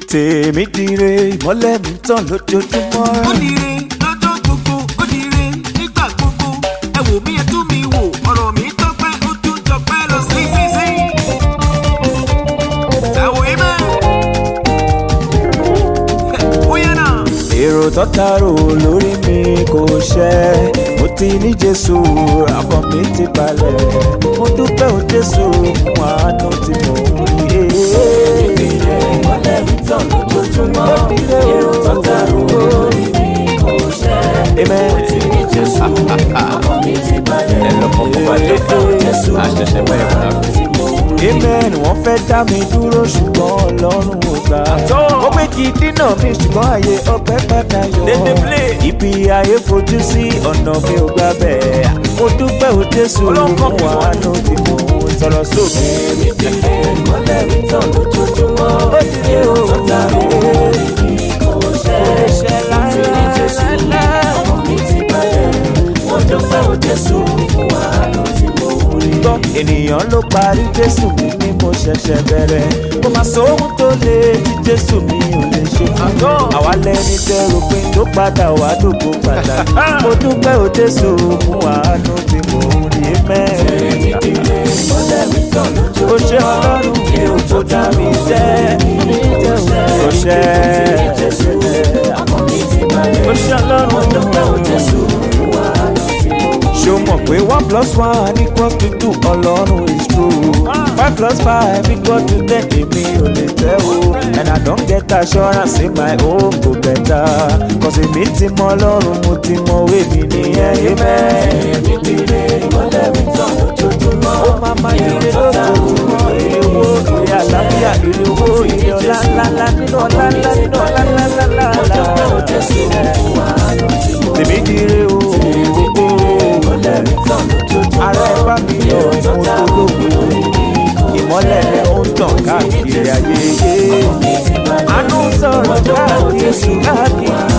tèmi dire ìmọ́lẹ̀ mi tàn lójoojúmọ́. ó dire lọ́jọ́ gbogbo ó dire nígbà gbogbo ẹ wò mí ẹ tún mi wò ọ̀rọ̀ mi tọ́pẹ́ ó tún jọpẹ́ lọ sí sí sí. ẹ̀wò ibẹ̀ ó yẹ náà. èrò tọ́tàrò lórí mi kò ṣẹ mo ti ní jésù àkàn mi ti balẹ̀ mo dúpẹ́ o jésù fún àánú tí mo ń rí. ìmọ̀lẹ̀ mi tàn lójoojúmọ́ èrò tọ́tàrò lórí mi kò ṣẹ. Amen. mo ti ní jésù ọkàn mi ti balẹ̀. ẹ lọ fọkàn balẹ̀ jésù àṣẹ̀ṣẹ̀ bẹ́ẹ̀ wọ́n àánú tí mo rí. amen wọ́n fẹ́ dá mi dúró ṣùgbọ́n ọlọ́run ò gbà. ó pé kí dínà mi ṣùgbọ́n àyè ọpẹ́ padà yọ. ibi ayé fojú sí ọ̀nà mi ò gbà bẹ́ẹ̀. mo dúpẹ́ o jésù fún àánú tí mo ń sọ̀rọ̀ sókè. ìmọ̀lẹ̀ mi tàn lójoojúmọ́ èrò tọ́tàrò lórí mi kò ṣẹ. mo ti ní jésù ọkàn mi ti balẹ̀. mo dúpẹ́ o jésù fún àánú tí mo rí. gbọ́ ènìyàn ló parí jésù mi ni mo ṣẹ̀ṣẹ̀ bẹ̀rẹ̀ kò máa sóhun tó lé tí jésù mi ò lè ṣe fún mi àwa lẹni tẹrù pé tó padà wá dògbò padà mo dúpẹ́ o jésù fún àánú tí mo ń rí mẹ́rin ìmọ̀lẹ̀ mi tàn ó ṣe ọlọ́run èrò ó dá mi jẹ́ ó ṣe jésù ọkàn mi ti balẹ̀. ó ṣe mo dúpẹ́ o ọlọ́run jésù fún àánú tí mo rí. ṣó mọ̀ pé one plus one equals to two ọlọ́run is true five plus five equals to ten èmi ò lè tẹ́ o and I don get assurance say my own go better cause èmi ti mọ ọlọ́run mo ti mọ òwe mi nìyẹn amen. ìmọ̀lẹ̀ mi tàn lójoojúmọ́. ó máa ma ire lójoojúmọ́ ire owó ire àlàáfíà ire owó ire ọlá ńláńlá nínú ọlá ńlá nínú ọlá ńláńlá mo dúpẹ́ o jésù fún àánú tí mo rí. tèmi di ire o gbogbo ìmọ̀lẹ̀ mi tàn lójoojúmọ́. ara ẹ bá mi yọ mo tó lóko ìmọ́lẹ̀ rẹ̀ ó ń tàn káàkiri ayé. àánú sọ̀rọ̀ káàkiri káàkiri